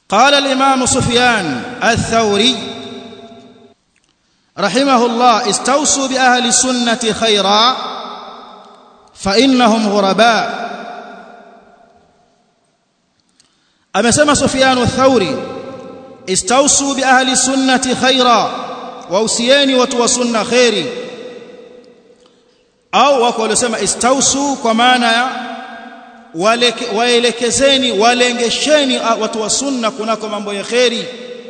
قال الإمام سفيان الثوري رحمه الله استوصوا بأهل السنة خيرا فإنهم غرباء أمسما سفيان الثوري استوصوا بأهل السنة خيرا وأوسياني وتوسن خيري au wako waliosema istausu kwa maana ya waelekezeni walengesheni watu wa sunna kunako mambo ya kheri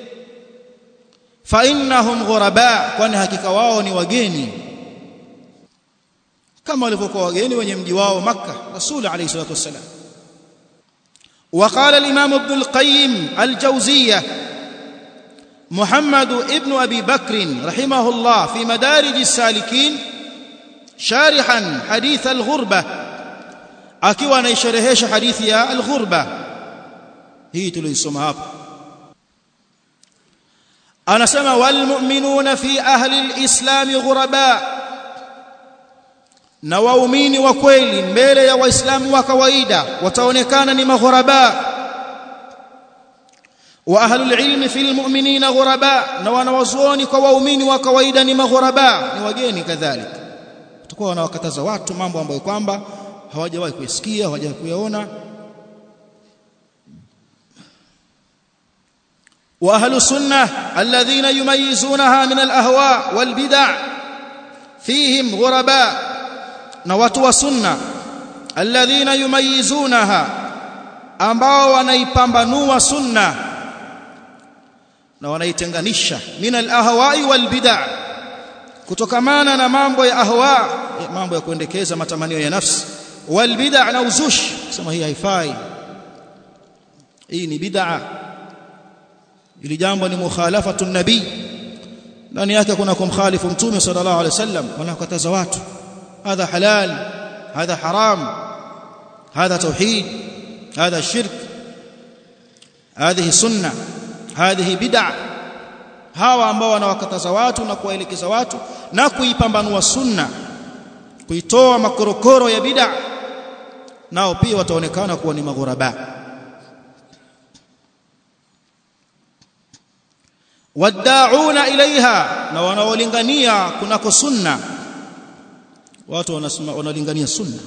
fa innahum ghuraba kwani hakika wao ni wageni kama walivyokuwa wageni wenye mji wao makka rasul alayhi salatu wasalam وقال الامام ابن القيم الجوزيه محمد ابن ابي بكر رحمه الله في مدارج السالكين شارحا حديث الغربة akiwa anaisherehesha hadithi ya al-ghurba hii tuliisoma hapa anasema wal mu'minuna fi ahli al-islam ghuraba na waumini wa kweli mbele ya waislamu wa kawaida wataonekana ni maghuraba wa ahli al-ilm fi al-mu'minina ghuraba na wanawazuoni kwa waumini wa kawaida ni maghuraba ni wageni kadhalika watakuwa wanawakataza watu mambo ambayo kwamba hawajawahi kuyasikia hawajawahi kuyaona wa ahlu sunnah alladhina yumayizunaha min alahwa walbid'a fihim ghuraba na watu wa sunna alladhina yumayizunaha ambao wanaipambanua sunna na wanaitenganisha min alahwa'i walbid'a kutokamana na mambo ya ahwa mambo ya kuendekeza matamanio ya nafsi wal bid'a na uzush sema hii haifai hii ni bid'a ili jambo ni mukhalafatu nabii ndani yake kuna kumkhalifu mtume sallallahu alaihi wasallam wanakataza watu hadha halal hadha haram hadha tauhid hadha shirk هذه سنه هذه بدعه hawa ambao wanawakataza watu na kuwaelekeza watu na kuipambanua sunna kuitoa makorokoro ya bid'a nao pia wataonekana kuwa ni maghuraba wad'auna ilaiha na wanaolingania kunako sunna watu wanalingania sunna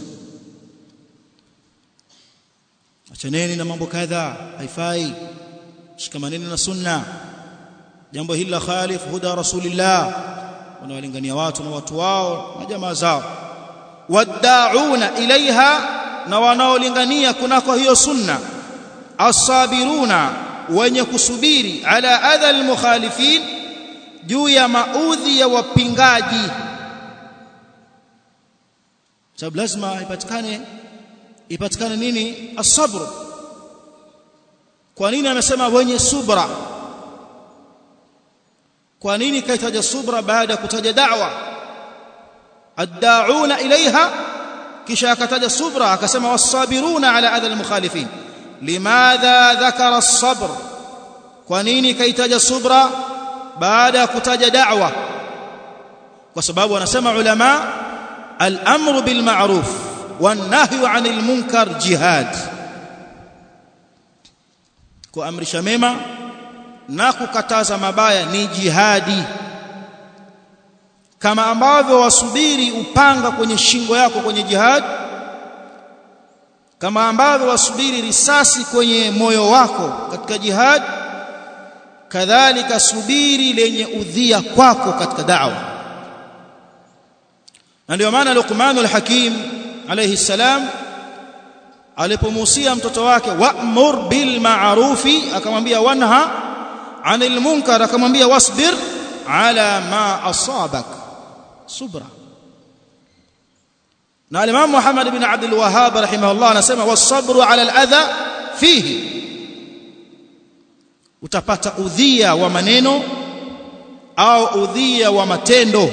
achaneni na mambo kadha haifai shikamaneni na sunna jambo hili la khalif huda rasulillah wanawalingania watu na watu wao na jamaa zao wad'auna ilaiha na wanaolingania kunako hiyo sunna asabiruna wenye kusubiri ala adha almukhalifin juu ya maudhi ya wapingaji sababu lazima ipatikane ipatikane nini asabr kwa nini amesema wenye subra kwa nini kaitaja subra baada ya kutaja da'wa ad-da'una ilaiha kisha akataja subra akasema was-sabiruna ala adha al-mukhalifin limadha dhakara as-sabr kwa nini kaitaja subra baada ya kutaja da'wa kwa sababu wanasema ulama al-amru bil ma'ruf wan-nahyu 'anil munkar jihad kuamrisha mema na kukataza mabaya ni jihadi kama ambavyo wasubiri upanga kwenye shingo yako kwenye jihad kama ambavyo wasubiri risasi kwenye moyo wako katika jihad kadhalika subiri lenye udhia kwako katika da'wa na ndio maana Luqman al-Hakim alayhi salam alipomuhusia mtoto wake wa'mur bil ma'rufi akamwambia wanha 'anil munkar akamwambia wasbir ala ma asabak subra na al-Imam Muhammad ibn Abdul Wahhab rahimahullah anasema was-sabru 'ala al-adha fihi utapata udhia wa maneno au udhia wa matendo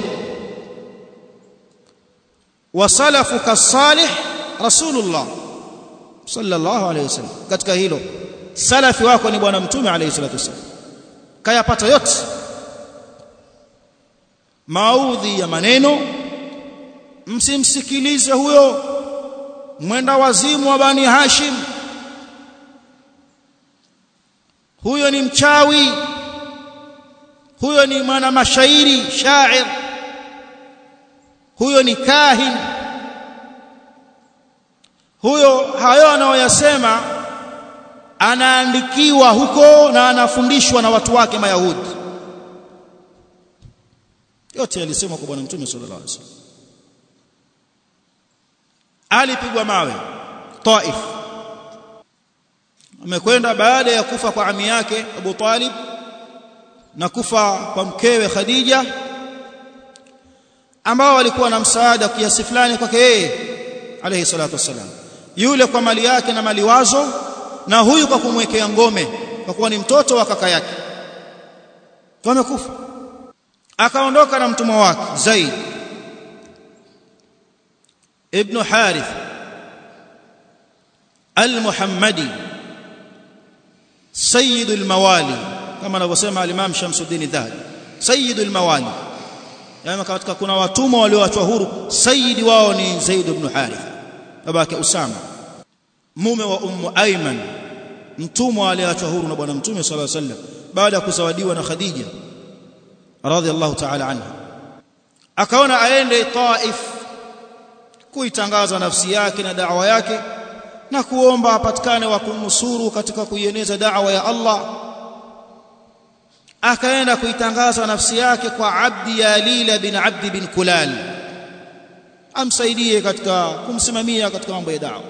wasalafuka salih rasulullah sallallahu alayhi wasallam katika hilo salafi wako ni bwana mtume alayhi salatu wasallam kayapata yote maudhi ya maneno msimsikilize huyo mwenda wazimu wa bani hashim huyo ni mchawi huyo ni mwana mashairi shair huyo ni kahin huyo hayo anayoyasema anaandikiwa huko na anafundishwa na watu wake mayahudi yote yalisemwa kwa bwana mtume sallallahu alaihi wasallam alipigwa mawe Taif amekwenda baada ya kufa kwa ami yake Abu Talib na kufa kwa mkewe Khadija ambao walikuwa na msaada kiasi fulani kwake yeye alayhi salatu wassalam yule kwa mali yake na maliwazo na huyu kwa kumwekea ngome kwa kuwa ni mtoto wa kaka yake wamekufa akaondoka na mtumwa wake Zaid ibn Harith al-Muhammadi sayyid al-mawali kama anavyosema al-Imam Shamsuddin Dhahabi sayyid al-mawali yani katika kuna watumwa walioachwa huru sayyidi wao ni Zaid ibn Harith babake Usama mume wa Ummu Ayman mtumwa aliyeachwa huru na bwana mtume sallallahu alaihi wasallam baada ya kuzawadiwa na Khadija radhiallahu ta'ala anha akaona aende Taif kuitangaza nafsi yake na da'wa yake na kuomba apatikane wa kumnusuru katika kuieneza da'wa ya Allah akaenda kuitangaza nafsi yake kwa Abdi Yalila bin Abdi bin Kulal amsaidie katika kumsimamia katika mambo ya da'wa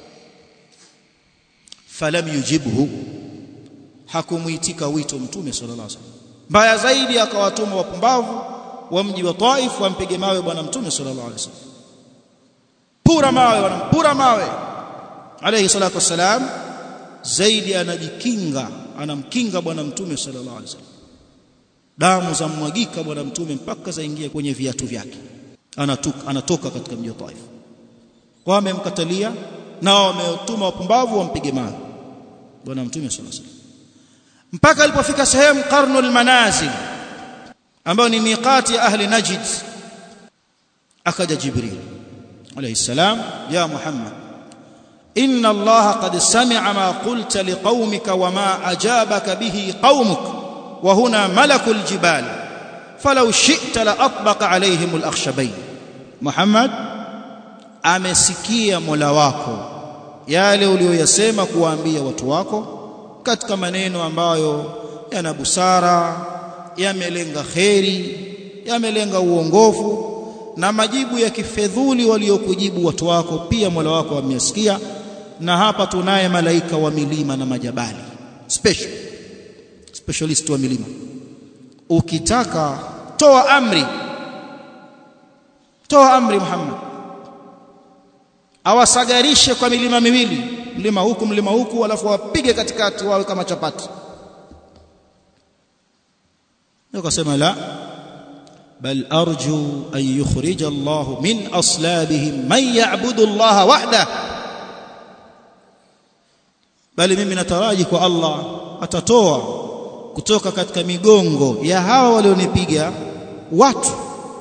falam yujibhu hakumuitika wito mtume sallallahu alaihi wasallam mbaya zaidi akawatuma wapumbavu wa mji wa Taif wampige mawe bwana mtume sallallahu alaihi wasallam pura mawe wanampura mawe alayhi salatu wassalam zaidi anajikinga anamkinga bwana mtume sallallahu alaihi wasallam damu za mwagika bwana mtume mpaka zaingia kwenye viatu vyake anatoka anatoka katika mji wa Taif wamemkatalia nao wametuma wapumbavu wampige mawe bwana mtume sallallahu alaihi wasallam mpaka alipofika sehemu qarnul manazil ambayo ni miqati ya ahli najd akaja jibril alayhi salam ya muhammad inna allaha qad sami'a ma qulta liqaumika wama ajabaka bihi qaumuk wa huna malakul jibal falau shi'ta la atbaqa alayhim al-akhshabayn muhammad amesikia mola wako yale uliyoyasema kuwaambia watu wako katika maneno ambayo yana busara yamelenga kheri yamelenga uongofu na majibu ya kifedhuli waliokujibu watu wako pia Mola wako amesikia na hapa tunaye malaika wa milima na majabali special specialist wa milima ukitaka toa amri toa amri Muhammad awasagarishe kwa milima miwili mlima huku mlima huku alafu wapige katikati wawe kama chapati akasema la bal arju an yukhrij Allah min aslabihim man ya'budu Allah wahda bali mimi nataraji kwa Allah atatoa kutoka katika migongo ya hawa walionipiga watu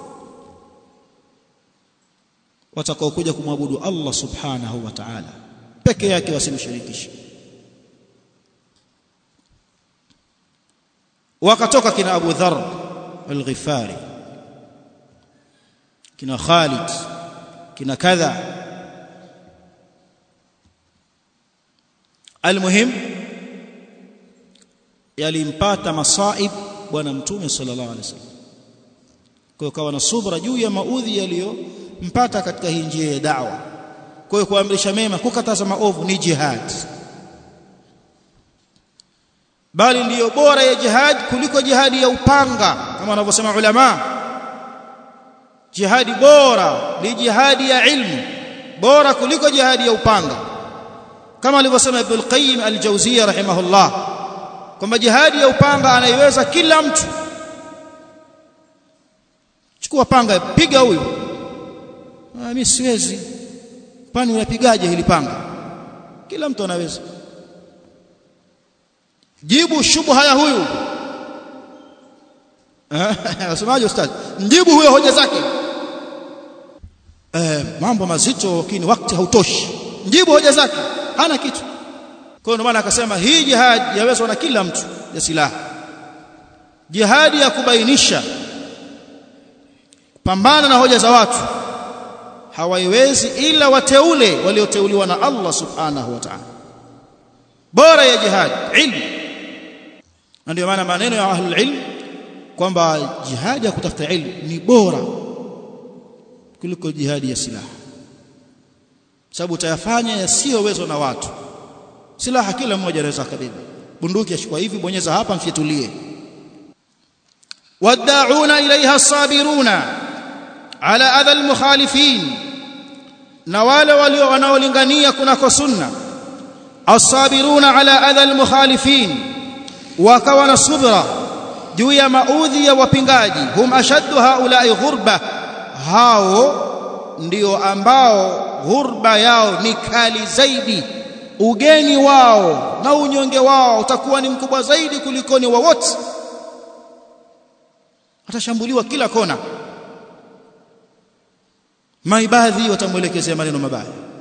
watakaokuja kumwabudu Allah subhanahu wa ta'ala peke yake wasimshirikishe wakatoka kina Abu Dharr al-Ghifari kina Khalid kina kadha almuhim yalimpata masaib bwana mtume sallallahu alaihi wasallam kwa kawa na subra juu ya maudhi yaliyompata katika hii njia ya da'wa kwa hiyo kuamrisha mema kukataza maovu ni jihad bali ndiyo bora ya jihad kuliko jihadi ya upanga kama wanavyosema ulama jihadi bora ni jihadi ya ilmu bora kuliko jihadi ya upanga kama alivyosema Ibn al-Qayyim al-Jawziyya rahimahullah kwamba jihadi ya upanga anaiweza kila mtu chukua panga piga huyu ah mimi siwezi kwani unapigaje hili panga kila mtu anaweza jibu shubha ya huyu wasemaje ustaz mjibu huyo hoja zake eh mambo mazito lakini wakati hautoshi mjibu hoja zake hana kitu kwa hiyo maana akasema hii jihad yawezwa na kila mtu ya silaha jihadi ya kubainisha pambana na hoja za watu hawaiwezi ila wateule walioteuliwa na Allah subhanahu wa ta'ala bora ya jihad ilmu na ndio maana maneno ya ahlul ilm kwamba jihadi ya kutafuta ilmu ni bora kuliko jihadi ya silaha sababu utayafanya yasiyowezwa na watu silaha kila mmoja anaweza kabeba bunduki ashikwa hivi bonyeza hapa mfyetulie wad'auna ilaiha as-sabiruna ala adha al-mukhalifin na wale walio wanaolingania kunako sunna as-sabiruna ala adha al-mukhalifin wakawa na subra juu ya maudhi ya wapingaji hum ashaddu haula'i ghurba hao ndio ambao ghurba yao ni kali zaidi ugeni wao na unyonge wao utakuwa ni mkubwa zaidi kuliko ni wowote atashambuliwa kila kona maibadhi watamuelekezea maneno mabaya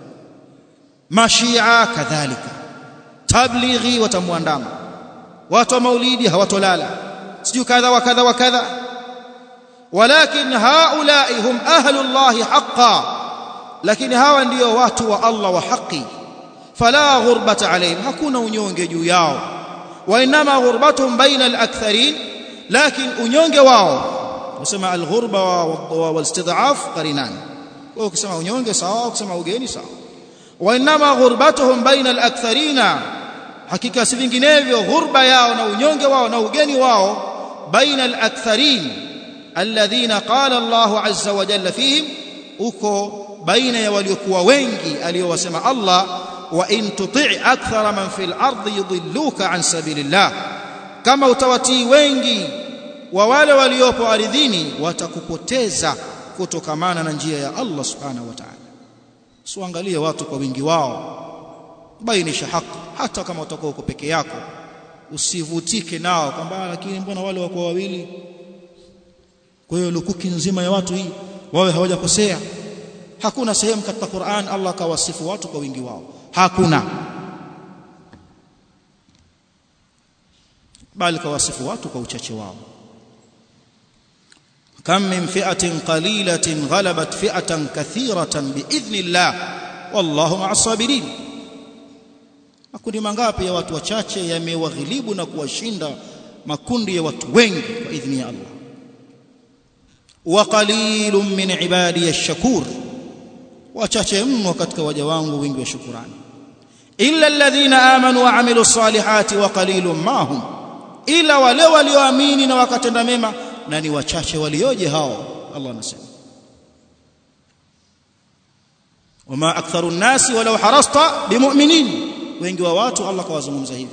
mashia kadhalika tablighi watamwandama watu wa maulidi hawatolala sijui kadha wa kadha wa kadha walakin haulai hum ahlullahi haqqan lakini hawa ndio watu wa Allah wa haki fala ghurbata alayhim hakuna unyonge juu yao wa inma ghurbatuhum baina al-aktharin lakin unyonge wao kusema al-ghurba wal-istid'af qarinan kwa kusema unyonge sawa kusema ugeni sawa wa inma ghurbatuhum baina al-aktharina hakika si vinginevyo ghurba yao na unyonge wao na ugeni wao baina al-aktharin alladhina qala Allah azza wa jalla fihim uko baina ya waliokuwa wengi aliyowasema Allah wa in tuti' akthara man fil ardi yudilluka an sabilillah kama utawatii wengi wa wale waliopo ardhini watakupoteza kutokamana na njia ya Allah subhanahu wa ta'ala usiangalie watu kwa wingi wao bainisha haki hata kama utakuwa uko peke yako usivutike nao kwamba lakini mbona wale wako wawili kwa hiyo lukuki nzima ya watu hii wawe hawajakosea hakuna sehemu katika Qur'an Allah kawasifu watu kwa wingi wao hakuna bali kawasifu watu kwa uchache wao kam min fi'atin qalilatin ghalabat fi'atan kathiratan biidhnillah wallahu ma'as sabirin makundi mangapi ya watu wachache yamewaghilibu na kuwashinda makundi ya watu wengi kwa idhni ya Allah wa qalilun min ibadi ash-shakur wachache mno katika waja wangu wingi wa shukurani illa alladhina amanu wa amilu salihati wa qalilun mahum ila wale walioamini na wakatenda mema na ni wachache walioje hao Allah anasema wama aktharu nnasi walau harasta bimu'minin wengi wa watu Allah kawazungumza hivi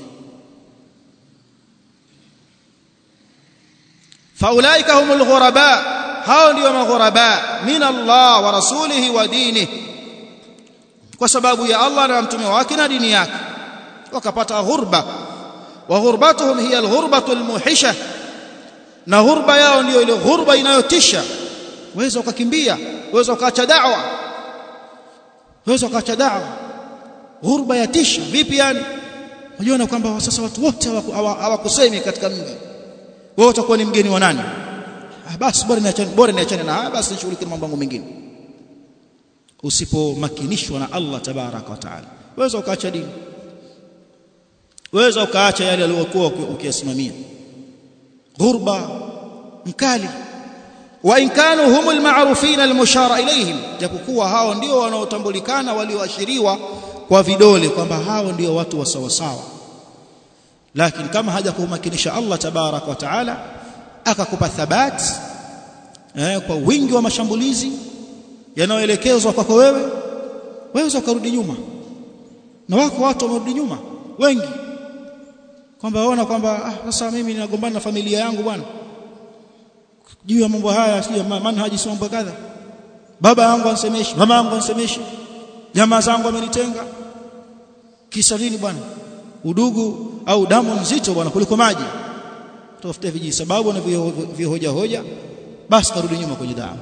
faulaika humul ghuraba hao ndio maghuraba min Allah wa rasulihi wa dinihi kwa sababu ya Allah na mtume wake na dini yake wakapata ghurba wa ghurbatuhum hiya alghurbatu almuhisha na ghurba yao ndio ile ghurba inayotisha waweza ukakimbia waweza ukaacha da'wa waweza ukaacha da'wa ghurba yatisha vipi yani unajiona kwamba sasa watu wote hawakusemi katika mji wewe utakuwa ni mgeni wa nani ah basi bora niachane bora niachane na haya basi nishughulike mambo yangu mengine usipomakinishwa na Allah tabaraka wa taala waweza ukaacha dini waweza ukaacha yale aliyokuwa ukiyasimamia ghurba mkali wa in kanu humul ma'rufin almushara ilayhim japokuwa hao ndio wanaotambulikana walioashiriwa kwa vidole kwamba hao ndio watu wa sawa sawa lakini kama haja kumakinisha Allah tabarak wa taala akakupa thabat eh, kwa wingi wa mashambulizi yanayoelekezwa kwako wewe waweza ukarudi nyuma na wako watu wamerudi nyuma wengi kwamba waona kwamba ah, sasa mimi ninagombana na familia yangu bwana juu ya mambo haya sio manhaji sio mambo kadha baba yangu ansemeshi mama yangu ansemeshi jamaa zangu amenitenga kisa nini bwana udugu au damu nzito bwana kuliko maji tafuta viji sababu na vihoja hoja basi karudi nyuma kwenye damu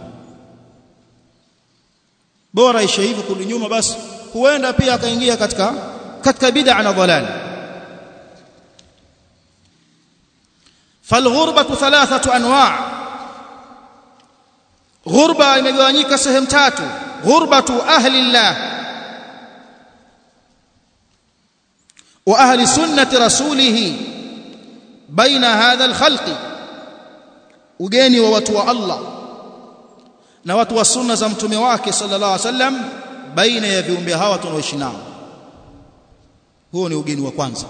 bora ishe hivyo kurudi nyuma basi huenda pia akaingia katika katika bid'a na dhalali falghurbatu thalathatu anwa' ghurba imegawanyika sehemu tatu ghurbatu ahli llah wa ahli sunnati rasulih baina hadha alkhalqi ugeni wa watu wa Allah na watu wa sunna za mtume wake sallallahu alaihi wasallam baina ya viumbe hawa tunaoishi nao huo ni ugeni wa kwanza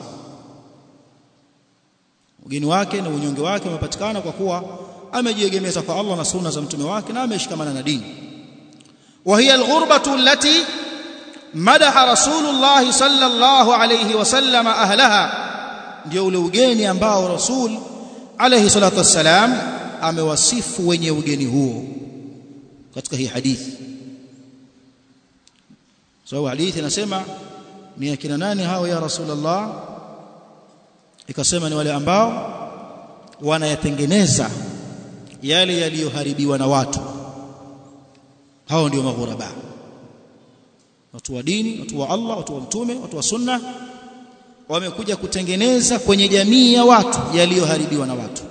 ugeni wake na unyonge wake umepatikana kwa kuwa amejiegemeza kwa Allah na sunna za mtume wake na ameshikamana na dini wa hiya alghurbatu allati madaha rasulullah sallallahu alayhi wasallam ahlaha ndio ule ugeni ambao rasul alayhi salatu wassalam amewasifu wenye ugeni huo katika hii hadithi sababu so, hadithi inasema ni akina nani hao ya rasulullah ikasema ni wale ambao wanayatengeneza yale yaliyoharibiwa na watu hao ndio maghuraba watu wa dini watu wa Allah watu wa mtume watu wa sunna wamekuja kutengeneza kwenye jamii ya watu yaliyoharibiwa na watu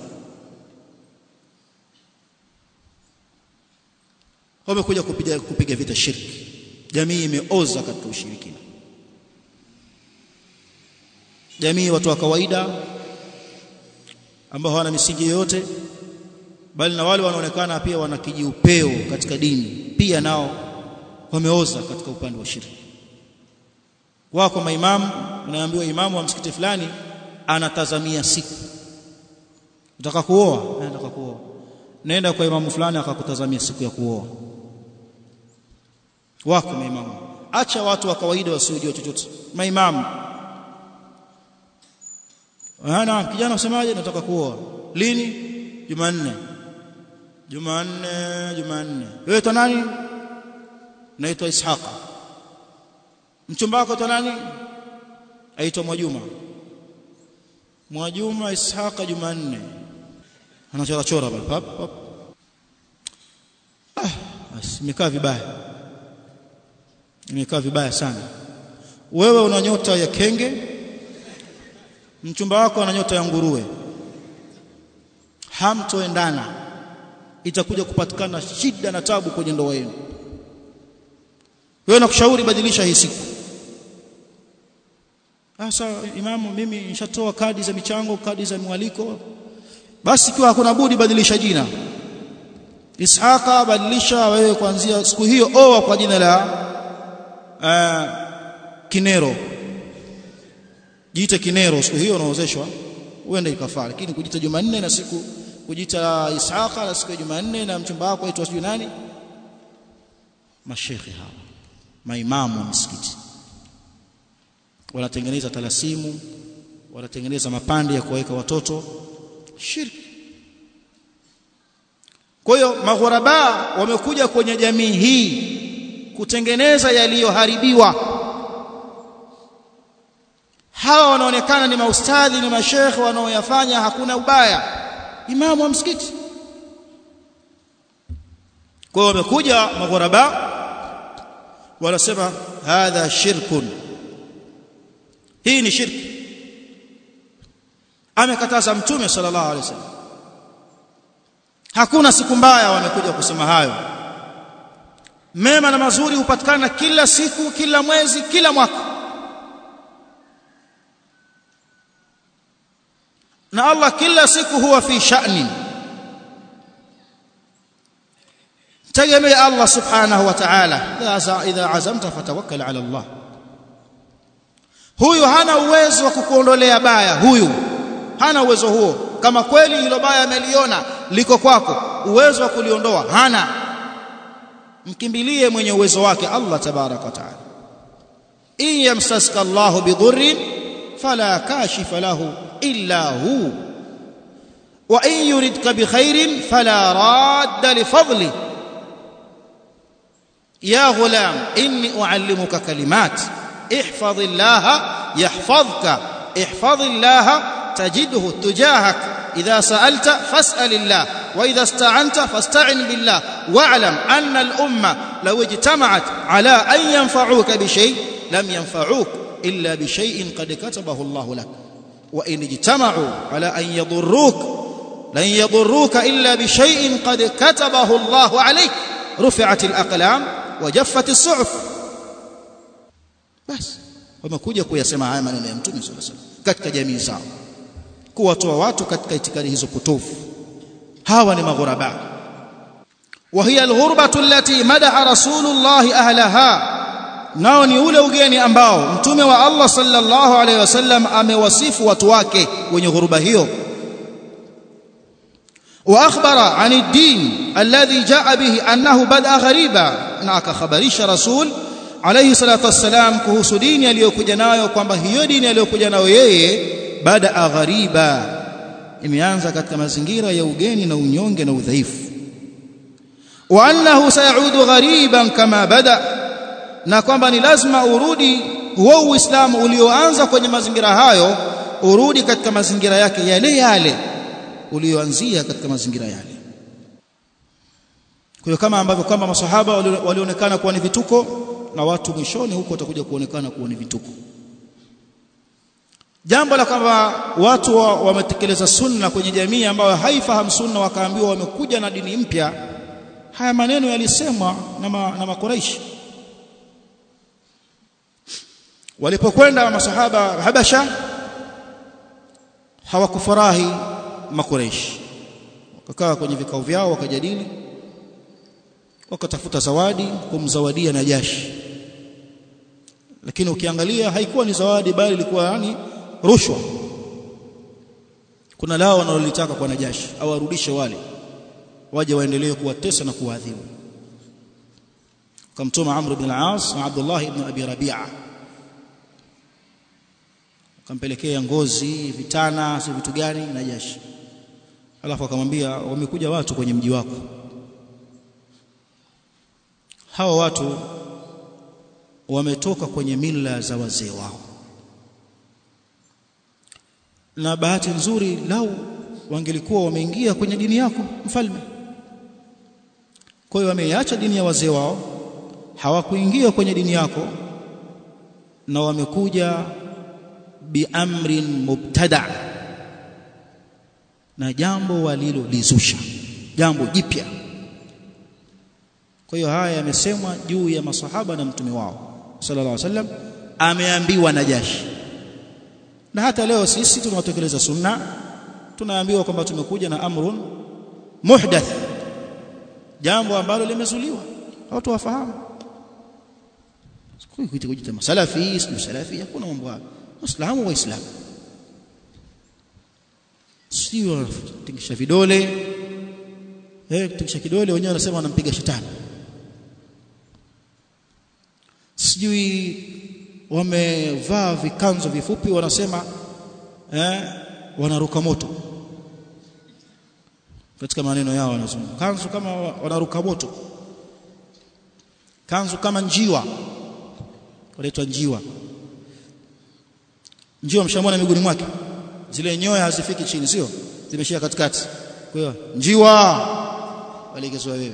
wamekuja kupiga kupiga vita shirki jamii imeoza katika ushirikina jamii watu wa kawaida ambao hawana misingi yoyote bali na wale wanaonekana pia wana kijiupeo katika dini pia nao wameoza katika upande wa shirki wako maimamu unaambiwa imamu wa msikiti fulani anatazamia siku unataka kuoa nataka kuoa nenda kwa imamu fulani akakutazamia siku ya kuoa wako maimamu acha watu wa kawaida wasiojua chochote maimamu ana kijana usemaje nataka kuoa lini jumanne jumanne jumanne wewe to nani naitwa ishaqa mchumba wako to nani aitwa mwajuma mwajuma ishaqa jumanne anachora chora pale pap pap ah basi imekaa vibaya imekaa vibaya sana wewe una nyota ya kenge mchumba wako ana nyota ya nguruwe hamtoendana itakuja kupatikana shida na tabu kwenye ndoa yenu wewe nakushauri badilisha hii siku sasa imamu mimi nishatoa kadi za michango kadi za mwaliko basi ikiwa hakuna budi badilisha jina Ishaqa badilisha wewe kuanzia siku hiyo oa kwa jina la uh, Kinero jiite Kinero siku hiyo unaozeshwa uende ikafaa lakini kujita Jumanne na siku kujita Ishaqa na siku ya Jumanne na mchumba wako aitwa sijui nani mashekhi hawa maimamu wa msikiti wanatengeneza talasimu wanatengeneza mapande ya kuweka watoto shirki kwa hiyo maghuraba wamekuja kwenye jamii hii kutengeneza yaliyoharibiwa hawa wanaonekana ni maustadhi ni mashekhe wanaoyafanya hakuna ubaya imamu wa msikiti kwa hiyo wamekuja maghuraba wanasema hadha shirkun hii ni shirki amekataza mtume sallallahu alaihi wasallam hakuna siku mbaya wamekuja kusema hayo mema na mazuri hupatikana kila siku kila mwezi kila mwaka na Allah kila siku huwa fi sha'ni tegemea Allah subhanahu wa ta'ala idha azamta fatawakkal ala Allah huyu hana uwezo wa kukuondolea baya huyu hana uwezo huo kama kweli hilo baya ameliona liko kwako uwezo wa kuliondoa hana mkimbilie mwenye uwezo wake Allah tabaraka wa taala in yamsaska Allah bidhurrin fala kashifa lahu illa hu wa in yuridka bikhairin fala radda lifadli ya ghulam inni uallimuka kalimat احفظ الله يحفظك احفظ الله تجده تجاهك إذا سألت فاسأل الله وإذا استعنت فاستعن بالله واعلم أن الأمة لو اجتمعت على أن ينفعوك بشيء لم ينفعوك إلا بشيء قد كتبه الله لك وإن اجتمعوا على أن يضروك lan yadurruka illa bi shay'in qad katabahu Allahu alayk rufi'at al-aqlam wa jaffat as-suhuf basi wamekuja kuyasema haya maneno ya mtume sallallahu alaihi wasallam katika jamii zao kuwatoa watu katika itikadi hizo potofu hawa ni maghuraba وهي الغربة التي مدح رسول الله أهلها nao ni ule ugeni ambao mtume wa Allah sallallahu alaihi wasallam amewasifu watu wake wenye ghuruba hiyo wa akhbara an ad-din alladhi jaa bihi annahu bada ghariba na akakhabarisha rasul alayhi salatu wassalam kuhusu dini aliyokuja nayo kwamba hiyo dini aliyokuja nayo yeye bada ghariba imeanza katika mazingira ya ugeni na unyonge na udhaifu wa annahu sayaudu ghariban kama bada na kwamba ni lazima urudi huo uislamu ulioanza kwenye mazingira hayo urudi katika mazingira yake yale yale ulioanzia katika mazingira yale kwa hiyo kama ambavyo kwamba masahaba walionekana kuwa ni vituko na watu mwishoni huko watakuja kuonekana kuwa ni vituko jambo la kwamba watu wametekeleza wa sunna kwenye jamii ambayo haifahamu sunna wakaambiwa wamekuja na dini mpya haya maneno yalisemwa na, ma, na makuraishi walipokwenda masahaba Habasha hawakufurahi makureishi wakakaa kwenye vikao vyao wakajadili wakatafuta zawadi kumzawadia Najashi lakini ukiangalia haikuwa ni zawadi bali ilikuwa yani rushwa kuna lao wanalolitaka kwa Najashi au arudishe wale waje waendelee kuwatesa na kuwaadhibu kamtuma Amr ibn al-As na Abdullah ibn Abi Rabi'a akampelekea ngozi vitana si vitu gani Najashi alafu akamwambia wamekuja watu kwenye mji wako hawa watu wametoka kwenye mila za wazee wao na bahati nzuri lau wangelikuwa wameingia kwenye dini yako mfalme kwa hiyo wameiacha dini ya wazee wao hawakuingia kwenye dini yako na wamekuja biamrin mubtada na jambo walilolizusha jambo jipya kwa hiyo haya yamesemwa juu ya masahaba na mtume wao sallallahu alaihi wasallam ameambiwa Najashi na hata leo sisi tunatekeleza sunna tunaambiwa kwamba tumekuja na amrun muhdath jambo ambalo limezuliwa watu wafahamu kuita kuita masalafi sio salafi hakuna mambo hayo waislamu waislamu sio tingisha vidole eh tingisha kidole wenyewe wanasema wanampiga shetani sijui wamevaa vikanzo vifupi wanasema eh wanaruka moto katika maneno yao wanasema kanzu kama wanaruka moto kanzu kama njiwa wanaitwa njiwa njiwa mshamona miguuni mwake zile nyoya hazifiki chini sio zimeshia katikati kwa hiyo njiwa walikezwa wewe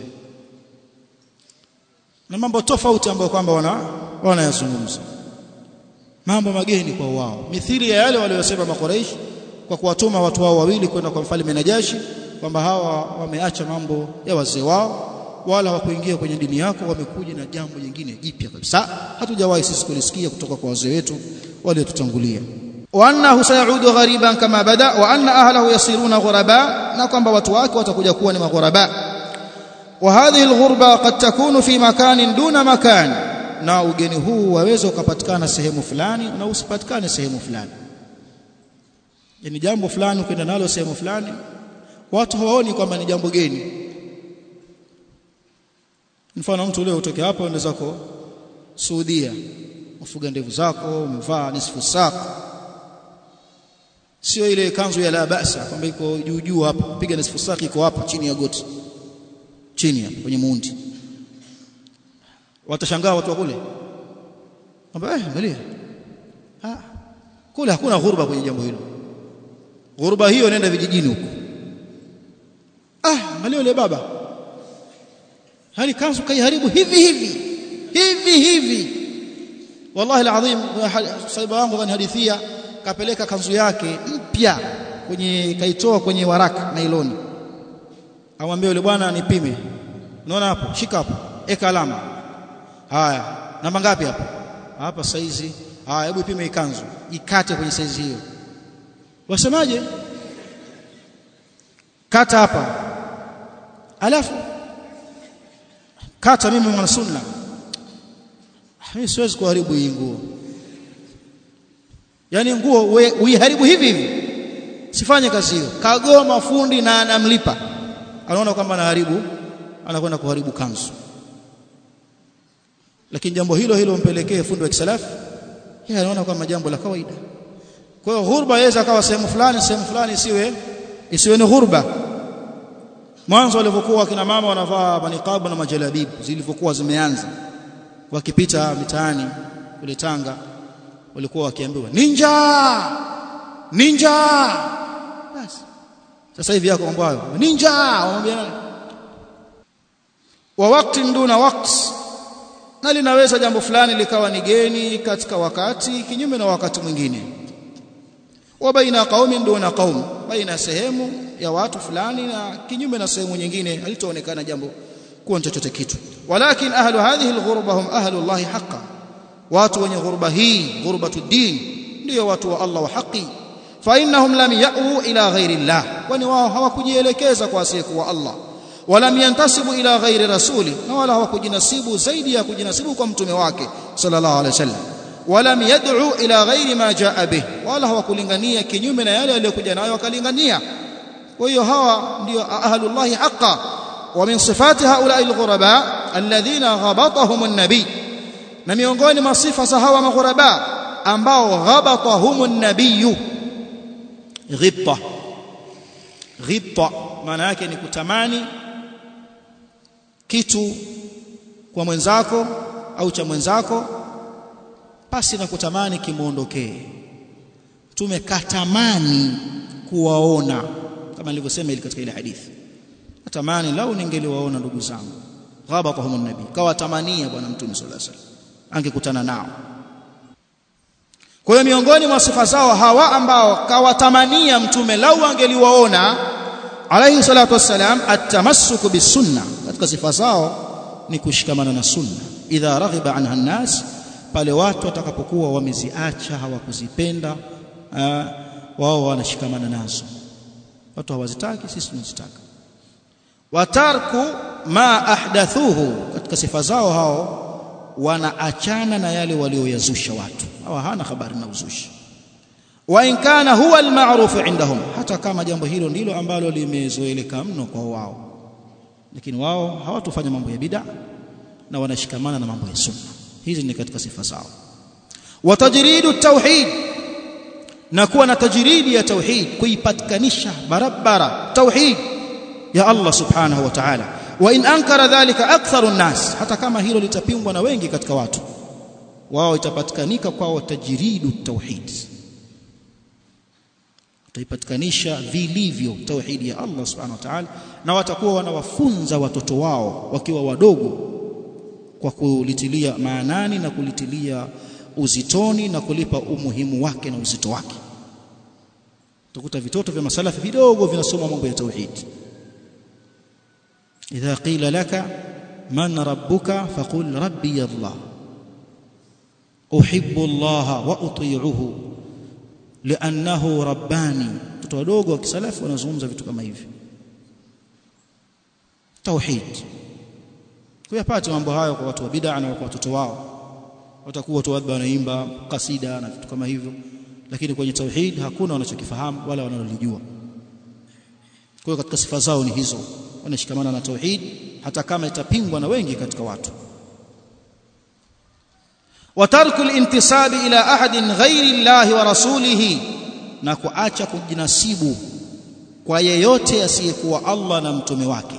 na mambo tofauti ambayo kwamba wana wanayazungumza mambo mageni kwa wao mithili ya yale waliyosema makuraish kwa kuwatuma watu wao wawili kwenda kwa mfalme Najashi kwamba hawa wameacha mambo ya wazee wao wala hawakuingia kwenye dini yako wamekuja na jambo jingine jipya kabisa hatujawahi sisi kulisikia kutoka kwa wazee wetu waliotutangulia wa annahu sayaudu ghariban kama bada wa anna ahlahu yasiruna ghuraba na kwamba watu wake watakuja kuwa ni maghuraba wa hadhihi alghurba qad takunu fi makanin duna makan na ugeni huu waweza ukapatikana sehemu fulani na usipatikane sehemu fulani yani jambo fulani ukienda nalo sehemu fulani watu hawaoni kwamba ni jambo geni mfano mtu leo utoke hapa uende zako Saudia ufuga ndevu zako umevaa nisfu saka sio ile kanzu ya la basa kwamba iko juu juu hapa piga nisfu saka iko hapa chini ya goti chini hapa kwenye muundi watashangaa watu wa kule kwamba eh angalia ah kule hakuna ghurba kwenye jambo hilo ghurba hiyo nenda vijijini huko ah angalia yule baba hali kanzu kaiharibu hivi hivi hivi hivi wallahi alazim sahiba wangu kanihadithia kapeleka kanzu yake mpya kwenye kaitoa kwenye waraka nailoni amwambie yule bwana nipime unaona hapo shika hapo eka alama haya namba ngapi hapo hapa saizi haya hebu ipime ikanzu ikate kwenye saizi hiyo wasemaje kata hapa alafu kata mimi mwana sunna mimi siwezi kuharibu hii nguo yani nguo uiharibu hivi hivi sifanye kazi hiyo kagoma fundi na anamlipa anaona kwamba anaharibu anakwenda kuharibu kanzu lakini jambo hilo hilo mpelekee fundi wa kisalafu yeye anaona kwamba jambo la kawaida kwa hiyo ghurba yaweza akawa sehemu fulani sehemu fulani isiwe isiwe ni ghurba mwanzo walivyokuwa kina mama wanavaa maniqabu na majalabib zilivyokuwa zimeanza wakipita mitaani kule Tanga walikuwa wakiambiwa ninja ninja basi sasa hivi yako mambo hayo ninja wamwambia nani wa wakati nduna wakati na linaweza jambo fulani likawa ni geni katika wakati kinyume na wakati mwingine wa baina qaumin duna qaum baina sehemu ya watu fulani na kinyume na sehemu nyingine halitoonekana jambo kuwa chochote kitu walakin ahlu hadhihi alghurba hum ahlu Allah haqqan watu wenye ghurba hii ghurbatu din ndio watu wa Allah wa haki fa innahum lam ya'u ila ghairi Allah kwani wao hawakujielekeza kwa asiyekuwa Allah walam yantasibu ila ghairi rasuli na wala hawakujinasibu zaidi ya kujinasibu kwa mtume wake sallallahu alaihi wasallam walam yad'u ila ghairi ma jaa bih wala hawakulingania kinyume na yale aliyokuja nayo wakalingania kwa hiyo hawa ndio ahlullahi haqqan wa min sifati haula'i alghuraba alladhina ghabatahum an-nabi na miongoni mwa sifa za hawa maghuraba ambao ghabatahum an-nabiy ghibta ghibta maana yake ni kutamani kitu kwa mwenzako au cha mwenzako pasi na kutamani kimuondokee tumekatamani kuwaona kama nilivyosema ile katika ile hadithi natamani lau ningeliwaona ndugu zangu ghabatahum nabi kawatamania bwana mtume sallallahu alaihi wasallam angekutana nao kwa hiyo miongoni mwa sifa zao hawa ambao kawatamania mtume lau angeliwaona alayhi salatu wassalam atamassuku bisunna katika sifa zao ni kushikamana na sunna idha raghiba anha nas pale watu watakapokuwa wameziacha hawakuzipenda wao wanashikamana nazo watu hawazitaki sisi tunazitaka watarku ma ahdathuhu katika sifa zao hao wanaachana na yale walioyazusha watu hawa hana habari na uzushi wa in kana huwa alma'ruf indahum hata kama jambo hilo ndilo ambalo limezoeleka mno kwa wao lakini wao hawatofanya mambo ya bid'a na wanashikamana na mambo ya sunna hizi ni katika sifa zao wa tajridu tauhid na kuwa na tajridi ya tauhid kuipatikanisha barabara tauhid ya Allah subhanahu wa ta'ala wa in ankara dhalika aktharu nnas hata kama hilo litapingwa na wengi katika watu wao itapatikanika kwao tajridu tauhid utaipatikanisha vilivyo tauhidi ya Allah subhanahu wa ta'ala na watakuwa wanawafunza watoto wao wakiwa wadogo kwa kulitilia maanani na kulitilia uzitoni na kulipa umuhimu wake na uzito wake utakuta vitoto vya masalafi vidogo vinasoma mambo ya tauhid idha qila laka man rabbuka faqul rabbi Allah uhibbu Allah wa uti'uhu li'annahu rabbani watoto wadogo wa kisalafi wanazungumza vitu kama hivi tauhid kuyapata mambo hayo kwa watu wa bid'a na kwa watoto wao watakuwa watu labda wanaimba kasida na vitu kama hivyo lakini kwenye tauhid hakuna wanachokifahamu wala wanalolijua kwa hiyo katika sifa zao ni hizo wanashikamana na tauhid hata kama itapingwa na wengi katika watu وترك الانتساب الى احد غير الله ورسوله na kuacha kujinasibu kwa yeyote asiyekuwa Allah na mtume wake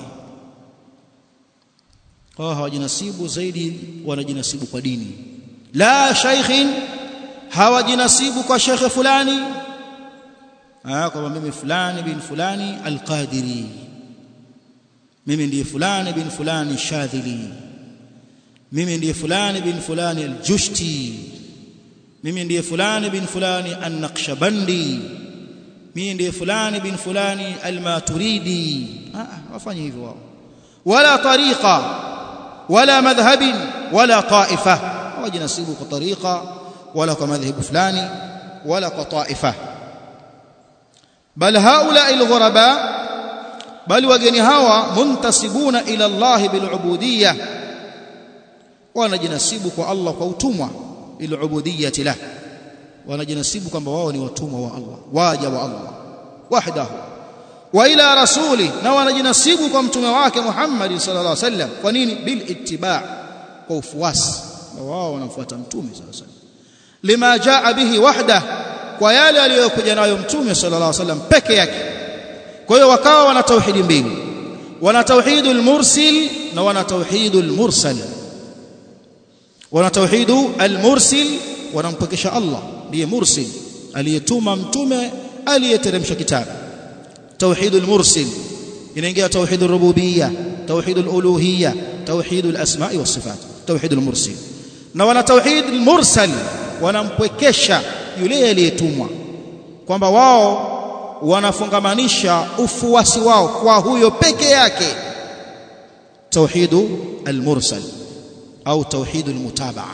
kwa hawajinasibu zaidi wanajinasibu kwa dini la shaykhin hawajinasibu kwa shekhe fulani ah kwa mimi fulani bin fulani alqadiri mimi ndiye fulani bin fulani shadhili mimi ndiye fulani bin fulani aljushti mimi ndiye fulani bin fulani an-naqshbandi mimi ndiye fulani bin fulani almaturidi ah wafanye hivyo wao wala tariqa wala madhhabin wala taifa hawajinasibu kwa tariqa wala kwa madhhabu fulani wala kwa taifa bal haula alghuraba bali wageni hawa muntasibuna ila Allah bilubudiyya wanajinasibu kwa Allah kwa utumwa ilubudiyyati lah wanajinasibu kwamba wao ni watumwa wa Allah waja wa Allah wahdahu wa ila rasuli na wanajinasibu kwa mtume wake Muhammad sallallahu alaihi wasallam kwa nini bil ittiba kwa ufuasi na wao wanamfuata mtume sallallahu alaihi wasallam lima jaa bihi wahda kwa yale aliyokuja nayo mtume sallallahu alaihi wasallam peke yake kwa hiyo wakawa wana tauhidi mbili wana tauhidul mursil na wana tauhidul mursal wana tauhidu al-mursil wanampokesha Allah ndiye mursil aliyetuma mtume aliyeteremsha kitabu tauhidul mursil inaingia tauhidul rububiyya tauhidul uluhiyya tauhidul asma'i was sifat tauhidul mursil na wana tauhidul mursal wanampwekesha yule aliyetumwa kwamba wao wanafungamanisha ufuasi wao kwa huyo peke yake tauhidu al-mursal au tauhidul mutabaa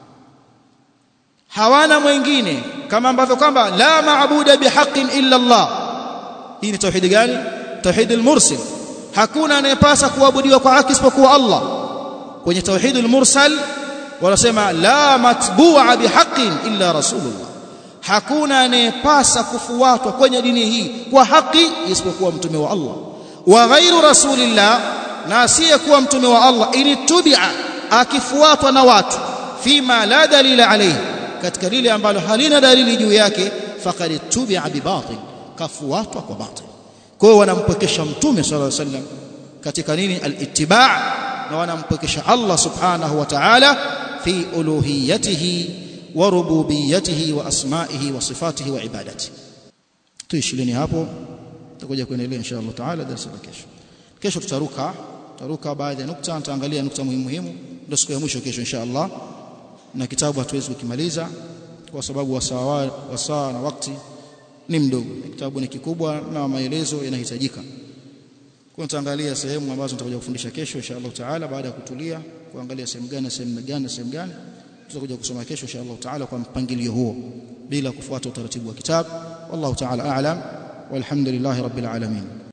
hawana mwingine kama ambavyo kwamba la maabuda bihaqqin illa Allah hii ni tauhidi gani tauhidul mursil hakuna anayepasa kuabudiwa kwa haki isipokuwa Allah kwenye tauhidul mursal wanasema la matbu'a bihaqqin illa rasulullah hakuna anayepasa kufuatwa kwenye dini hii kwa haki isipokuwa mtume wa Allah wa ghairu rasulillah na asiyekuwa mtume wa Allah initubi'a akifuatwa na watu fima la dalila alayhi katika lile ambalo halina dalili juu yake faqad tubi'a bibatil kafuatwa kwa batil kwa hiyo wanampokesha mtume sallallahu alaihi wasallam katika nini al-ittiba' na wanampokesha Allah subhanahu wa ta'ala fi uluhiyatihi wa rububiyyatihi wa asma'ihi wa sifatihi wa ibadatihi tuishilini hapo tutakuja kuendelea insha Allah taala darasa la kesho kesho tutaruka tutaruka baadhi ya nukta nitaangalia nukta muhimu muhimu ndio siku ya mwisho kesho insha Allah na kitabu hatuwezi kukimaliza kwa sababu wasaa wasaa na wakati ni mdogo kitabu ni kikubwa na maelezo yanahitajika kwa tutaangalia sehemu ambazo nitakuja kufundisha kesho insha Allah taala baada ya kutulia kuangalia sehemu gani sehemu gani sehemu gani tutakuja kusoma kesho insha Allah taala kwa mpangilio huo bila kufuata utaratibu wa kitabu wallahu taala a'lam walhamdulillahi rabbil alamin